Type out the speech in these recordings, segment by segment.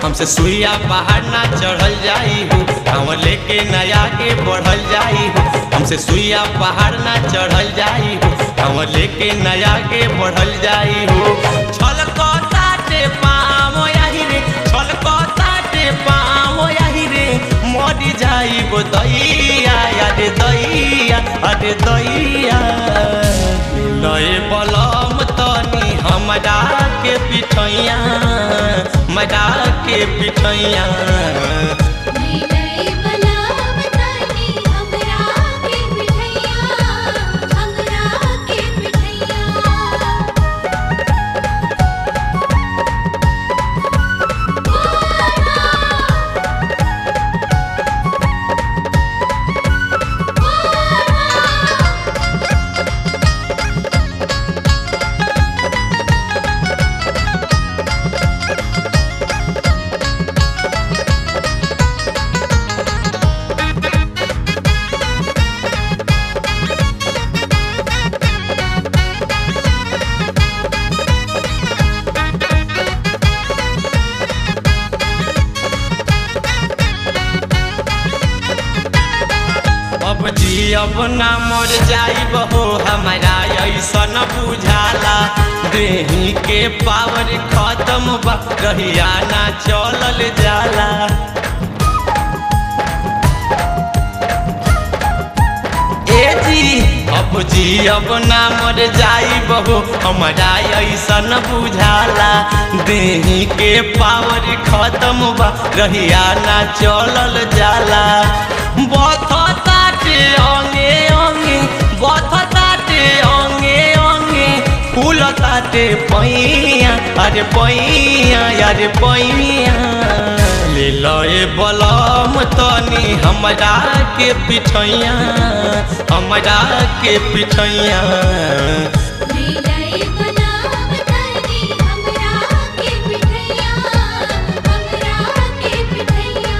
हमसे सुइया पहाड़ ना चढ़ल जाई हो हम लेके नया के बढ़ल जाई हो हमसे सुइया पहाड़ ना चढ़ल जाई हो हम लेके नया के बढ़ल जाई हो छलकता ते पाँव यही रे छलकता ते पाँव यही रे मरी जाई गो दैया अरे दैया अरे दैया लय बलम तनी हमरा के पिठैया मजा के पिठैया नीलय बलाम तानी हमरा के पिठैया हमरा के पिठैया अब जी अब ना मर जाइब हो हमारा ऐसन बुझाला देही के पावर खत्म बा कहिया ना चलल जाला ए जी अब जी अब ना मर जाइब हो हमारा ऐसन बुझाला देही के पावर खत्म बा रहिया ना चलल जाला बथताटे अंगे अंगे बथताटे अंगे अंगे फूलताटे पैया अरे पैया अरे पैया ले लए बलम तनी हमरा के पिठैया हमरा के पिठैया नीलय बलाम तानी हमरा के पिठैया हमरा के पिठैया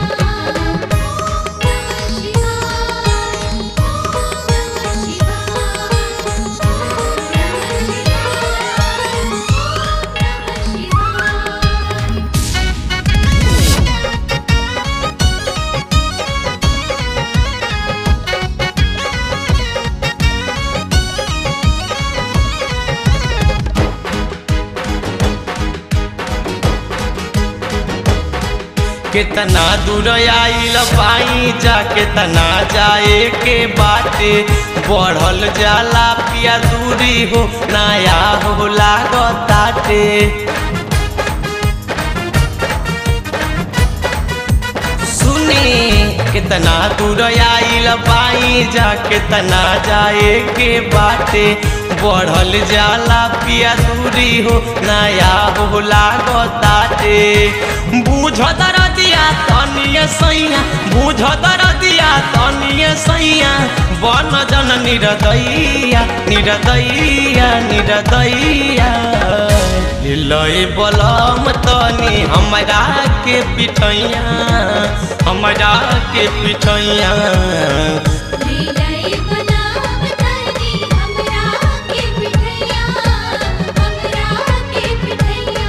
नमः शिवाय नमः शिवाय नमः शिवाय कितना दूर आइल पाई जा कितना जाए के बाटे बढ़ल जाला पिया दूरी हो नया हो लागताटे सुनी कितना दूर आइल पाई जा कितना जाए के बाटे बढ़ल जाला पिया दूरी हो नया हो लागताटे बूझ दरदिया तनिए सैया बूझ दरदिया तनिए सैया बन जन निरदैया निरदैया निरदैया लय बलम तनी हमरा के पिठैया हमरा के पिठैया नीलय बलाम तानी हमरा के पिठैया हमरा के पिठैया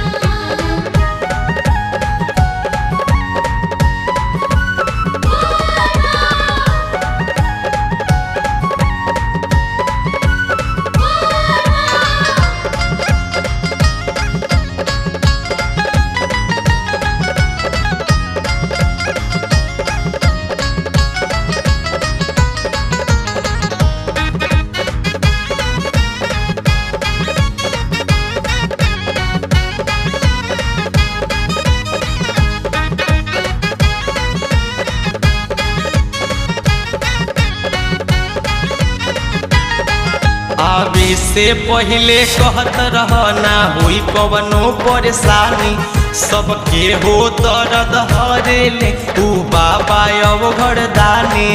आवे से पहले कहत रह ना होई कवनो परेशानी सबके हो दर्द हरेले ऊ बाबा अब घरदानी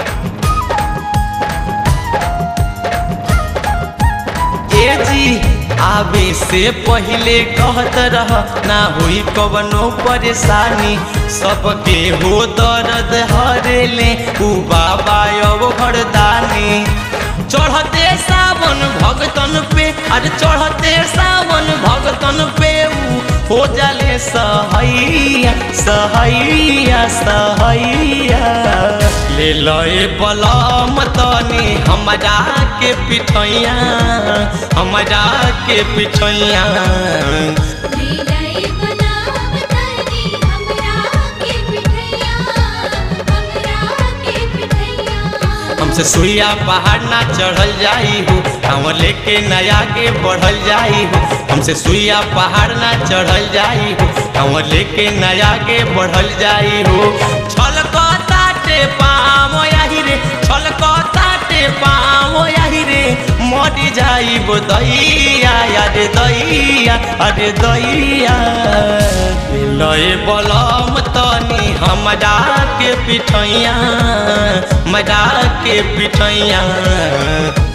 ए जी आवे से पहले कहत रह ना होई कवनो परेशानी सबके हो दर्द हरेले ऊ बाबा अब घरदानी चढ़ते सावन भगतन पे अरे चढ़ते सावन भगतन पे ऊ हो जाले सहैया सहैया सहैया ले लए बलम तनी हमरा के पिठैया हमरा के पिठैया लीलाई बनाव तनी हमरा के पिठैया हमरा के पिठैया हमसे सुइया पहाड़ ना चढ़ल जाई हो हम लेके नया के बढ़ल जाई हो हमसे सुइया पहाड़ ना चढ़ल जाई हो हम लेके नया के बढ़ल जाई हो छलको ताटे पाम यही रे छलको ताटे पाम यही रे मरी जाई बो दैया अरे दैया अरे दैया लय बलम तनी हमरा के पिठैया मजा के पिठैया